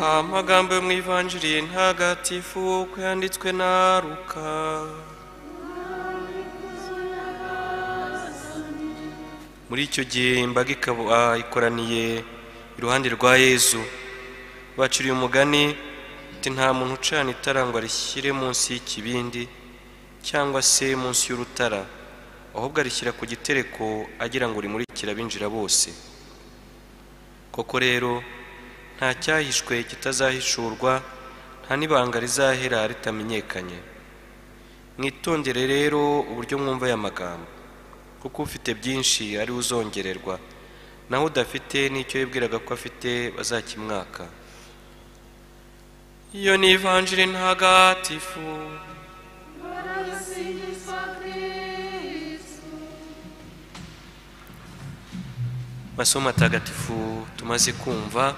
amagambo yo mu ivanjiri ntagatifu uko yanditswe na ruka muri icyo gihe imbaga ikaba ikoraniye iruhande rwa yezu baciriye umugani ati nta muntu ucana itara ngo arishyire munsi y'ikibindi cyangwa se munsi y'urutara ahubwo arishyira ku gitereko agira ngo rimurikire abinjira bose koko rero nta cyahishwe kitazahishurwa nta n'ibanga rizahera ritamenyekanye mwitondere rero uburyo mwumva aya magambo kuko ufite byinshi ari we uzongererwa naho udafite n'icyo yibwiraga ko afite bazakimwaka iyo ni ivanjiri ntagatifu masomo matagatifu tumaze kumva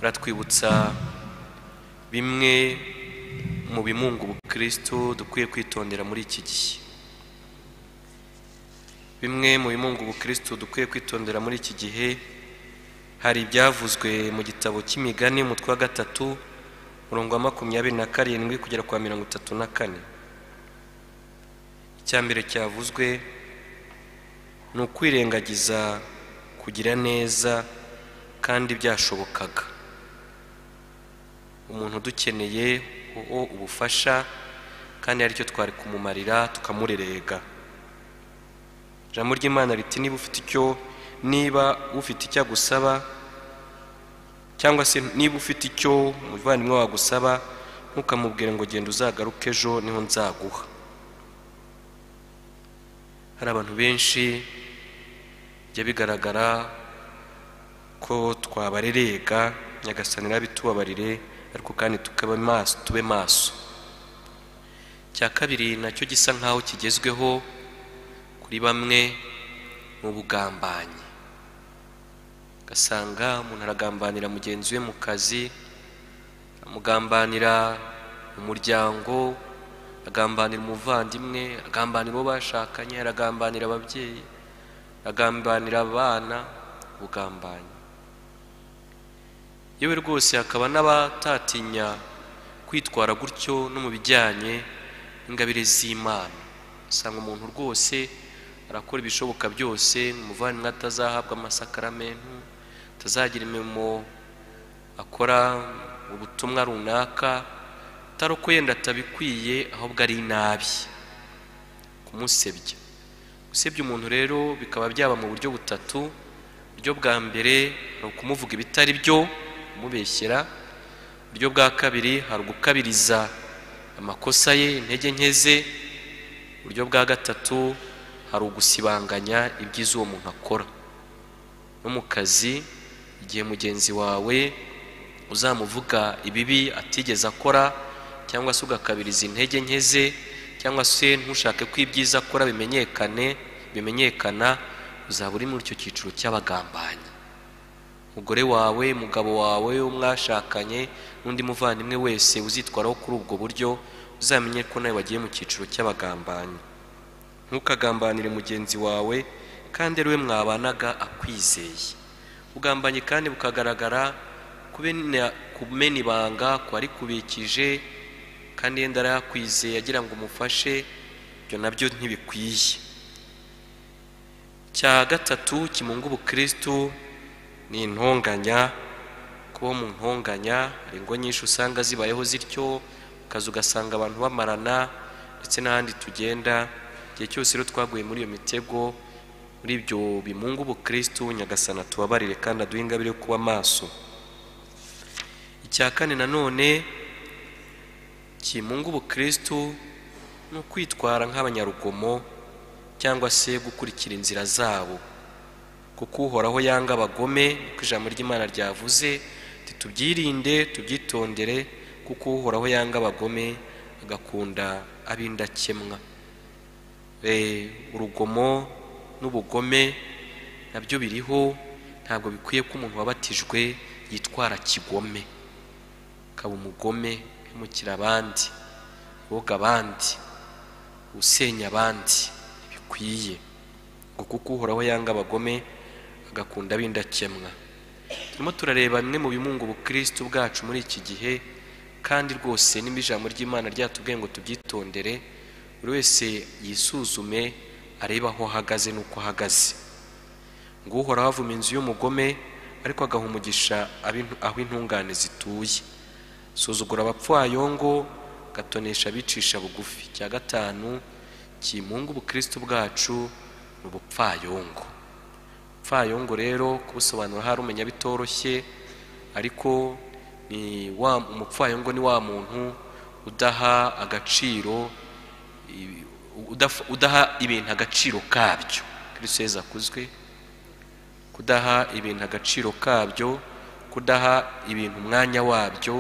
baratwibutsa bimwe mu bimunga ubukristo dukwiye kwitondera muri iki gihe bimwe mu bimunga ubukristo dukwiye kwitondera muri iki gihe hari ibyavuzwe mu gitabo cy'imigani umutwe wa gatatu murongo wa makumyabiri na karindwi kugera kwa mirongo itatu na kane icya mbere cyavuzwe ni ukwirengagiza kugira neza kandi byashobokaga umuntu udukeneye uwo ubufasha kandi aricyo twari kumumarira tukamurerega ijambo ry'imana riti niba ufite icyo niba ufite icyo agusaba cyangwa se niba ufite icyo umuvandimwe wagusaba ntukamubwire ngo genda uzagaruke ejo niho nzaguha hari abantu benshi bijya bigaragara ko twabarerega nyagasani bitubabarire ariko kandi tukaba maso tube maso cya kabiri nacyo gisa nk'aho kigezweho kuri bamwe mu bugambanyi ugasanga umuntu aragambanira mugenzi we mu kazi amugambanira mu muryango agambanira umuvandimwe agambanira uwo bashakanye aragambanira ababyeyi agambanira abana ubugambanyi yewe rwose hakaba n'abatatinya kwitwara gutyo no mu bijyanye n'ingabire z'imana usanga umuntu rwose arakora ibishoboka byose umuvandimwe atazahabwa amasakaramentu atazagira imirimo akora ubutumwa runaka atari uko yenda atabikwiye ahubwo ari inabi kumusebya gusebya umuntu rero bikaba byaba mu buryo butatu uburyo bwa mbere ni ukumuvuga ibitari byo kumubeshyera uburyo bwa kabiri hari ugukabiriza amakosa ye intege nke ze uburyo bwa gatatu hari ugusibanganya ibyiza uwo muntu akora no mu kazi igihe mugenzi wawe uzamuvuga ibibi atigeze akora cyangwa se ugakabiriza intege nke ze cyangwa se ntushake ko ibyiza akora bimenyekane bimenyekana uzaba uri muri icyo cyiciro cy'abagambanyi umugore wawe umugabo wawe umwashakanye n'undi muvandimwe wese uzitwaraho kuri ubwo buryo uzamenye ko nawe wagiye mu cyiciro cy'abagambanyi ntukagambanire mugenzi wawe kandi ariwe mwabanaga akwizeye ubugambanyi kandi bukagaragara kumena ibanga ku kubikije kandi yenda arayakwizeye agira ngo umufashe ibyo nabyo ntibikwiye cya gatatu kimunga ubukristu ni intonganya kuba mu ntonganya hari ingo nyinshi usanga zibayeho zityo ukaza ugasanga abantu bamarana ndetse n'ahandi tugenda igihe cyose rero twaguye muri iyo mitego muri ibyo bimunga ubukristu nyagasana tubabarire kandi aduhe ingabire yo kuba maso icya kane nanone kimunga ubukristu ni ukwitwara nk'abanyarugomo cyangwa se gukurikira inzira zabo kuko uhoraho yanga abagome kuko ijambo ry'imana ryavuze tubyirinde tubyitondere kuko uhoraho yanga abagome agakunda ab'indakemwa urugomo n'ubugome nabyo biriho ntabwo bikwiye ko umuntu wabatijwe yitwara kigome akaba umugome umukira abandi woga abandi usenya abandi ntibikwiye ngo kuko uhoraho yanga abagome agakunda ab'indakemwa turimo turareba bimwe mu bimunga ubukristo bwacu muri iki gihe kandi rwose nimba ijambo ry'imana ryatubwiye ngo tubyitondere buri wese yisuzume arebe aho ahagaze n'uko ahagaze ngo uhoraho avuma inzu y'umugome ariko agaha umugisha ab'intu- aho intungane zituye suzugura abapfwayongo gatonesha abicisha bugufi icya gatanu kimunga ubukristo bwacu ni ubupfayongo umupfayongo rero kubusobanura hari umenya bitoroshye ariko ni wa umupfayongo ni wa muntu udaha agaciro i- udaf- udaha ibintu agaciro kabyo kristo yezu akuzwe kudaha ibintu agaciro kabyo kudaha ibintu umwanya wabyo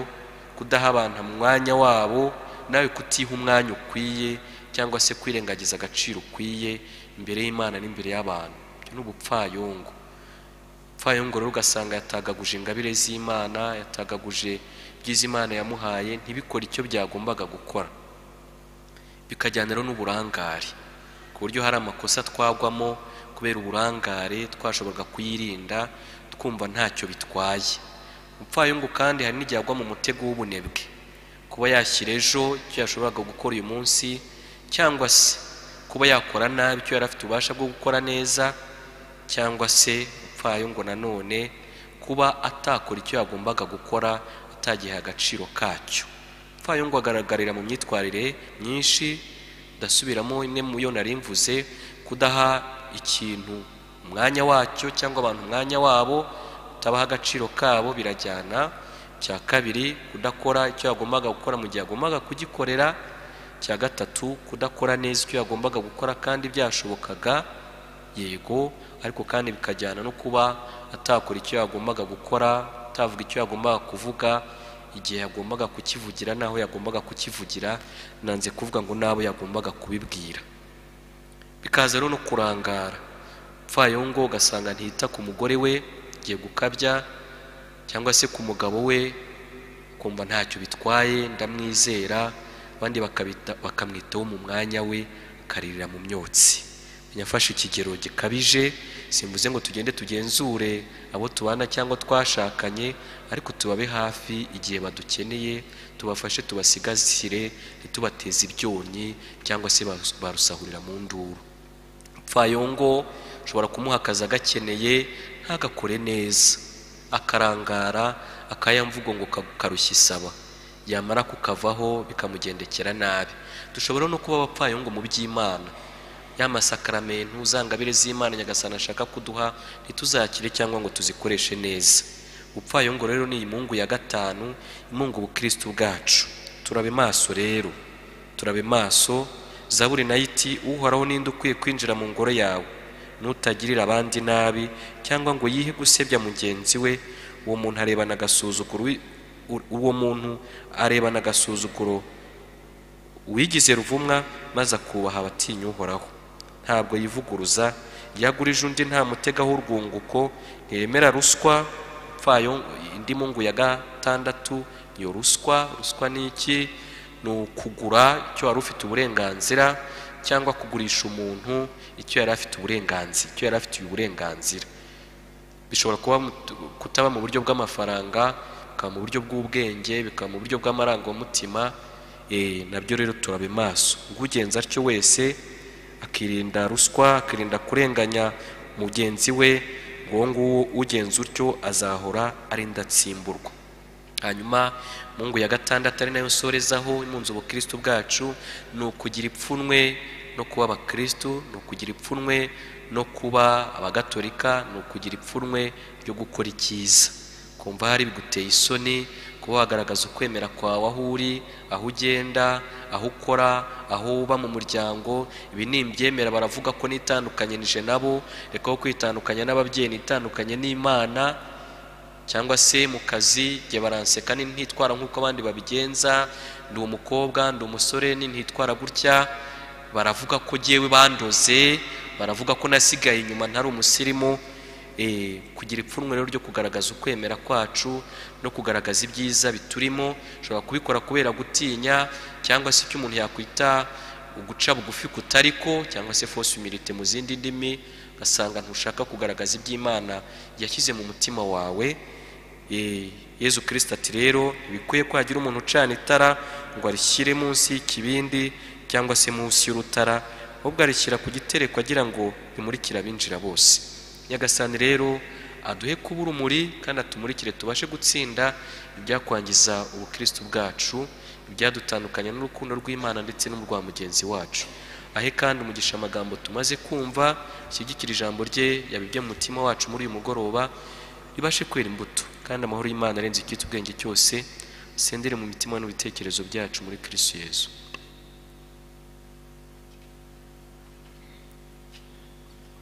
kudaha abantu umwanya wabo nawe kutiha umwanya ukwiye cyangwa se kwirengagiza agaciro ukwiye imbere y'imana n'imbere y'abantu ibyo ni ubupfayongo upfayongo rero ugasanga yatagaguje ingabire z'imana yatagaguje ibyiza imana yamuhaye ntibikore icyo byagombaga gukora bikajyana rero n'uburangare ku buryo hari amakosa twagwamo kubera uburangare twashoboraga kuyirinda twumva ntacyo bitwaye umupfayungu kandi hari n'igihe agwa mu mutego w'ubunebwe kuba yashyira ejo icyo yashoboraga gukora uyu munsi cyangwa se kuba yakora nabi icyo yari afite ububasha bwo gukora neza cyangwa se umupfayungu nanone kuba atakora icyo yagombaga gukora atagiha agaciro kacyo umupfayungu agaragarira mu myitwarire myinshi ndasubiramo imwe mu yo nari mvuze kudaha ikintu umwanya wacyo cyangwa abantu umwanya wabo utabaha agaciro kabo birajyana cya kabiri kudakora icyo yagombaga gukora mu gihe yagombaga kugikorera cya gatatu kudakora neza icyo yagombaga gukora kandi byashobokaga yego ariko kandi bikajyana no kuba atakora icyo yagombaga gukora atavuga icyo yagombaga kuvuga igihe yagombaga kukivugira n'aho yagombaga kukivugira nanze kuvuga ngo n'abo yagombaga kubibwira bikaza rero no kurangara upfayongo ugasanga ntiyita ku mugore we igiye gukabya cyangwa se ku mugabo we kumva ntacyo bitwaye ndamwizera abandi bakabita- bakamwitaho mu mwanya we akaririra mu myotsi yafashe ikigero gikabije simvuze ngo tugende tugenzure abo tubana cyangwa twashakanye ariko tubabe hafi igihe badukeneye tubafashe tubasigazire ntitubateze ibyonnyi cyangwa se barus- barusahurira mu nduru umupfayongo ushobora kumuha akazi agakeneye ntagakore neza akarangara akayamvugo ngo ka- karushya isaba yamara kukavaho bikamugendekera nabi dushobora no kuba abapfayongo mu by'imana ya masakaramentu za ngabire z'imana nyagasani ashaka kuduha ntituzakire cyangwa ngo tuzikoreshe neza ubupfayongo rero ni imungu ya gatanu imungu ubukristo bwacu turabe maso rero turabe maso zaburi nayo iti uhoraho ninde ukwiye kwinjira mu ngoro yawe n'utagirira abandi nabi cyangwa ngo yihe gusebya mugenzi we uwo muntu arebana agasuzuguro wi- u- uwo muntu arebana agasuzuguro wigize ruvumwa maze akubaha abatinya uhoraho ntabwo yivuguruza iyo agurije undi ntamutegaho urwunguko ntiyemera ruswa pfayo indi mungu ya gatandatu iyo ruswa ruswa ni iki ni ukugura icyo wari ufite uburenganzira cyangwa kugurisha umuntu icyo yari afite uburenganzira icyo yari afitiye uburenganzira bishobora kuba mu- kutaba mu buryo bw'amafaranga bikaba mu buryo bw'ubwenge bikaba mu buryo bw'amarangamutima eh, nabyo rero turabe maso ugenza atyo wese akirinda ruswa akirinda kurenganya mugenzi we ngo uwo nguwo ugenza utyo azahora arinda atsimburwa hanyuma mungu ya gatandatu ari nayo nsorezaho imunze ubukristo bwacu ni ukugira ipfunwe no kuba abakristo ni ukugira ipfunwe no kuba abagatolika ni ukugira ipfunwe ryo gukora icyiza kumva hari biguteye isoni kuba wagaragaza ukwemera kwawe aho uri aho ugenda aho ukora aho uba mu muryango ibi ni imbyemera baravuga ko nitandukanyije nabo reka aho kwitandukanya n'ababyeyi nitandukanye n'imana cyangwa se mu kazi igihe baranseka ni ntitwara nk'uko abandi babigenza ndi umukobwa ndi umusore ni ntitwara gutya baravuga ko ngewe bandoze baravuga ko nasigaye inyuma ntari umusirimu Eh, kugira ipfunwe rero ryo kugaragaza ukwemera kwacu no kugaragaza ibyiza biturimo ushobora kubikora kubera gutinya cyangwa se icyo umuntu yakwita uguca bugufi kutari ko cyangwa se fausse humilité mu zindi ndimi ugasanga ntushaka kugaragaza iby'imana yashyize mu mutima wawe Eh, yezu kirisita ati rero ntibikwiye ko hagira umuntu ucana itara ngo arishyire munsi y'ikibindi cyangwa se munsi y'urutara ahubwo arishyira ku gitereko agira ngo rimurikire abinjira bose nyagasani rero aduhe kuba urumuri kandi atumurikire tubashe gutsinda ibyakwangiza ubukristo bwacu ibyadutandukanya n'urukundo rw'imana ndetse n'urwa mugenzi wacu ahe kandi umugisha amagambo tumaze kumva ashyigikira ijambo rye yabibye mu mutima wacu muri uyu mugoroba ribashe kwera imbuto kandi amahoro y'imana arenze icyitwa ubwenge cyose asendere mu mitima n'ibitekerezo byacu muri kirisiyezu